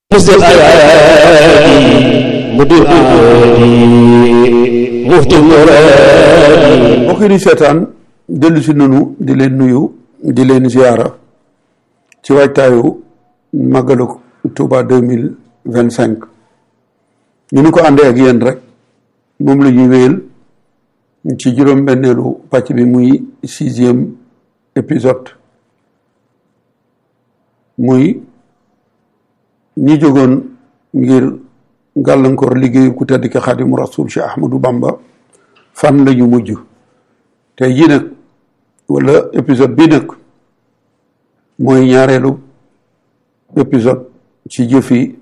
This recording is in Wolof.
مسد الأيادي مدير أيادي مفتي المرادي mbokk yi di seetaan dellu si nanu di leen nuyu di leen ziyaara ci waajtaayu màggalu Touba deux mille vingt cinq ñu ni ko àndee ak yéen rek moom la ñuy wéyal ci juróom-benneelu pàcc bi muy sixième épisode muy ñi jógoon ngir gàllankoor liggéeyu ku tedd ki Xaadimu Rasuul Cheikh Ahmadou Bamba fan la ñu mujj tey jii nag wala épisode bii nag mooy ñaareelu épisode ci jëfi